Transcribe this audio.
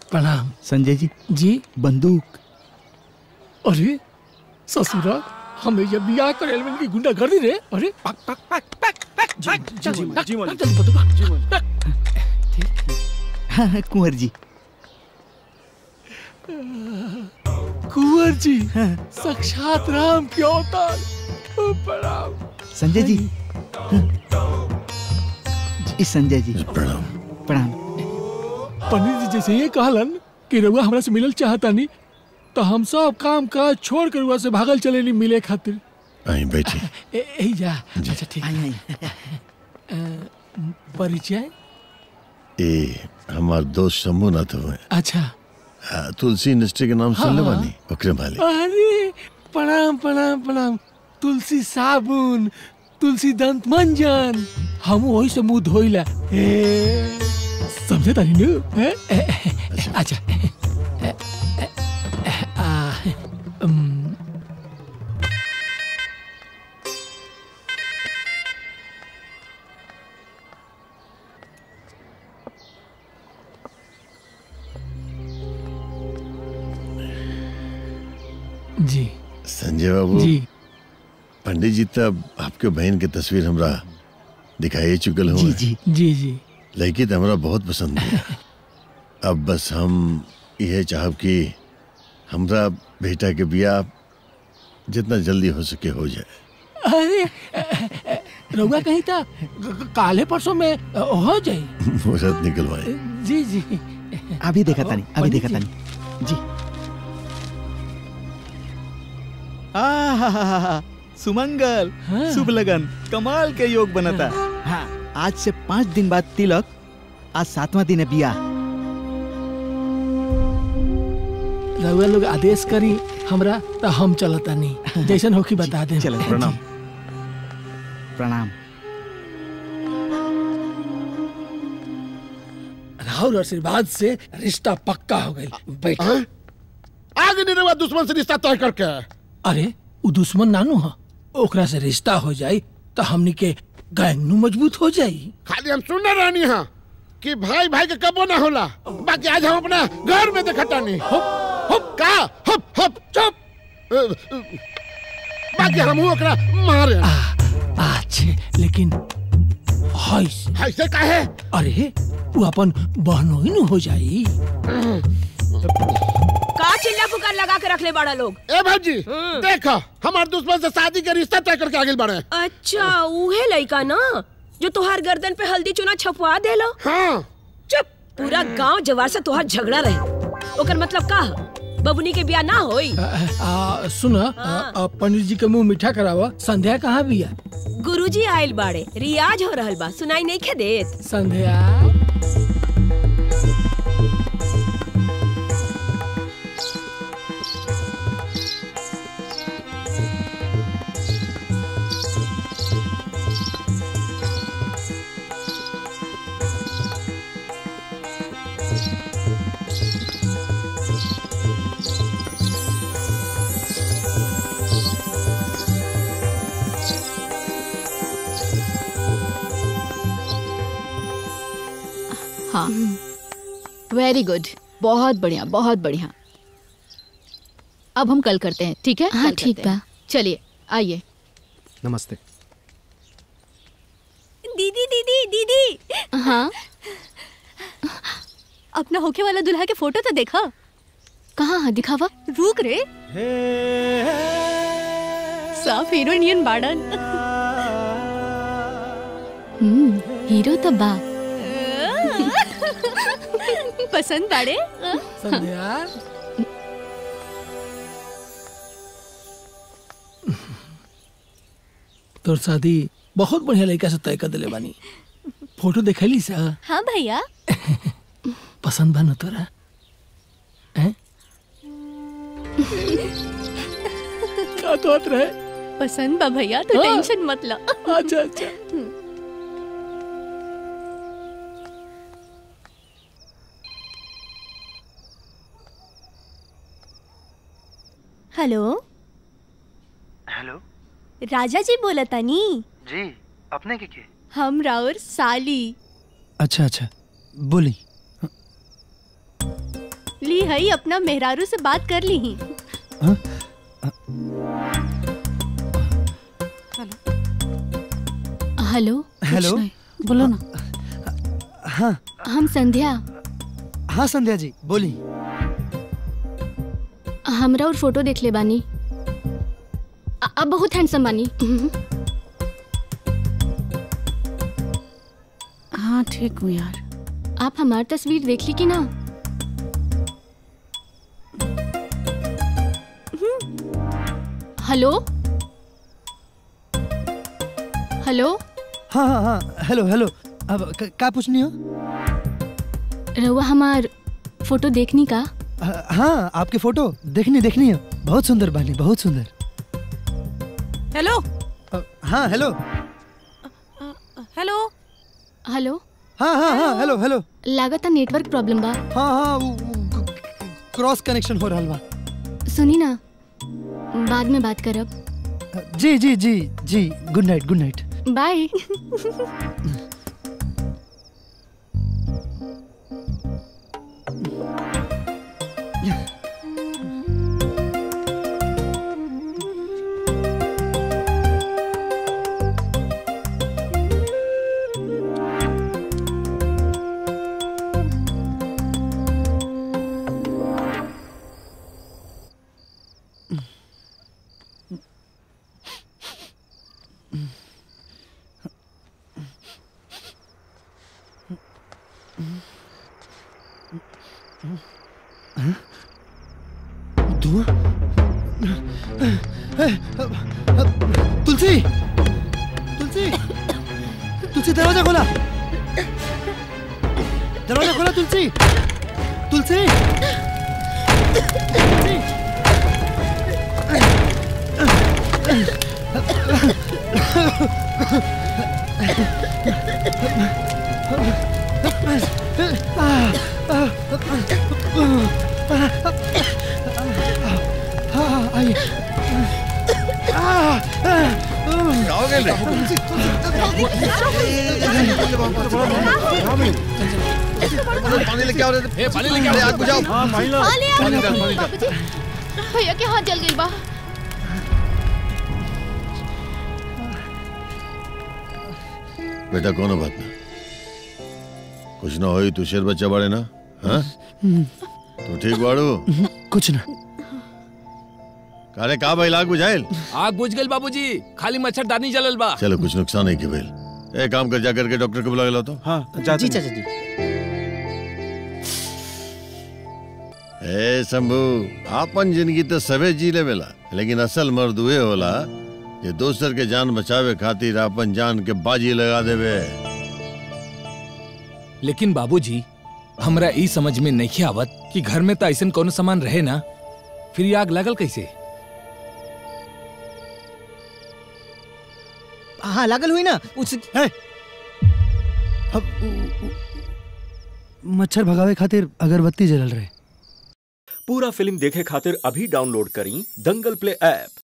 प्रणाम संजय जी जी बंदूक अरे ससुरा हमें जब बियाह करे में की गुंडा कर दी रे अरे पक पक पक पक पक चल जी, पक, जी, पक, मालिक। जल्दी बंदूक पक। हाँ हाँ, कुंवर जी कुंवर जी साक्षात राम के अवतार ओ, प्रणाम संजय जी हाँ। जी संजय जी प्रणाम प्रणाम पंडित जी जैसे ये कहलन कि रउआ हमरा से मिलल चाहता नहीं तो हम सब काम काज छोड़ कर रउआ से भागल चले नहीं मिले खातिर आई बैठी ए- यही जा अच्छा ठीक आई आई अ, परिचय ए हमार दोस्त शंभुनाथ हुए अच्छा हाँ, तुलसी इंडस्ट्री के नाम सुनले हाँ। बानी ओकरे मालिक अरे प्रणाम प्रणाम प्रणाम तुलसी साबुन तुलसी दंत मंजन हम वही से मुंह धोइला ए, समझे तारी नु हैं? ए, ए, अच्छा ए, ए, ए, आ, उम, जी संजय बाबू जी पंडित जी तब आपके बहन के तस्वीर हमरा दिखाई चुकल जी हुए जी जी जी लड़की तो हमरा बहुत पसंद है अब बस हम यह चाहब कि हमरा बेटा के बियाह जितना जल्दी हो सके हो जाए अरे अ, अ, रउआ कहीं था ग- ग- काले परसों में अ, हो जाई मुहूर्त निकलवाए जी जी अभी देखा तानी अभी पंडित देखा जी। तानी जी आहाहाहा, सुमंगल हाँ। शुभ लगन कमाल के योग बनता हाँ आज से पाँच दिन बाद तिलक आज सातवां दिन है बियाह रउआ लोग आदेश करी हमरा तो हम चलता नहीं जैसन होकी बता दे चलो प्रणाम प्रणाम राहुल आशीर्वाद से रिश्ता पक्का हो गई बैठ आगे नहीं रहा दुश्मन से रिश्ता तय करके अरे उ दुश्मन नानू ह ओकरा से रिश्ता हो जाई तो हमनी के गैंग नु मजबूत हो जाई खाली हम सुनने रहनी हाँ कि भाई भाई के कबो ना होला बाकी आज हम अपना घर में देखता नहीं हुप हुप का हुप हुप चुप अ, अ, बाकी हम ओकरा मारे आ, अच्छे लेकिन हईस ऐसे काहे अरे वो अपन बहनों ही नु हो जाई का चिल्ला पुकार लगा के रख ले बड़ा लोग ए भाजी देखो हमारे दुश्मन से शादी के रिश्ता तय करके आगे बढ़े अच्छा उहे लइका ना जो तुहार गर्दन पे हल्दी चूना छपवा देलो हाँ चुप पूरा गांव जवार से तुहार झगड़ा रहे ओकर मतलब का ह? बबुनी के बियाह ना होई आ, आ, सुन आ, आ, पंडित जी के मुंह मीठा करावा संध्या कहाँ भी है गुरुजी आइल बाड़े रियाज हो रहल बा सुनाई नहीं खे देत संध्या हाँ वेरी गुड बहुत बढ़िया बहुत बढ़िया अब हम कल करते हैं ठीक है हाँ, कल ठीक करते हैं। बा। चलिए आइए नमस्ते दीदी दीदी दीदी हाँ अपना होके वाला दुल्हा के फोटो तो देखा कहाँ है दिखावा रुक रे साफ हीरोइनियन बाड़न हम्म हीरो तो बा पसंद बाड़े संध्या तोर शादी बहुत बढ़िया लड़का से तय कर दिले बानी फोटो देखली सा हाँ भैया पसंद बा न तोरा हैं? का तो रहे पसंद बा भैया तो हाँ। टेंशन मत लो अच्छा अच्छा हेलो हेलो राजा जी बोला तानी जी अपने के के हम राउर साली अच्छा अच्छा बोली सोचली हई अपना मेहरारू से बात कर ली ही हेलो हेलो बोलो ना हाँ हम संध्या हाँ संध्या जी बोली हमरा और फोटो देख ले बानी अ- अब बहुत हैंडसम बानी हाँ ठीक हूँ यार आप हमारी तस्वीर देख ली कि ना हेलो हेलो हाँ हाँ हाँ हेलो हेलो अब क- का पूछनी हो रहुआ हमार फोटो देखनी का हाँ, हाँ आपके फोटो देखनी देखनी है बहुत सुंदर बानी बहुत सुंदर हेलो अ, हाँ हेलो हेलो हेलो हाँ हाँ हाँ हेलो हेलो लागत नेटवर्क प्रॉब्लम बा हाँ हाँ वो- वो क- क्रॉस कनेक्शन हो रहा बा सुनी ना बाद में बात करब जी जी जी जी good night good night bye धुआं तुलसी तुलसी तुलसी दरवाजा खोला दरवाजा खोला तुलसी तुलसी तुलसी हाँ, आइए का हो गइल रे? पानी लेके आओ रे पानी लेके आओ आग बुझाओ पानी डाल, पानी डाल। भैया के हाथ जल गई बा बेटा कोनो बात ना कुछ ना होई तू शेर बच्चा बाड़े ना हाँ तू ठीक बाड़ू कुछ ना कारे का भाई लाग बुझाइल आग बुझ गई बाबूजी खाली मच्छरदानी जलल बा चलो कुछ नुकसान नहीं के भइल ए काम कर जा करके डॉक्टर को बुला के लाओ तो हाँ जी चाचा जी ए शंभू आपन जिंदगी तो सबे जी लेवेला लेकिन असल मर्द उहे होला जे दोसर के जान बचावे खातिर आपन जान के बाजी लगा देवे लेकिन बाबूजी हमरा ई समझ में नहीं आवत कि घर में तो ऐसा कोनो सामान रहे ना फिर ये आग लगल कैसे हाँ लागल हुई ना उस है अब उ- उ- मच्छर भगावे खातिर अगरबत्ती जलल रहे पूरा फिल्म देखे खातिर अभी डाउनलोड करी दंगल प्ले ऐप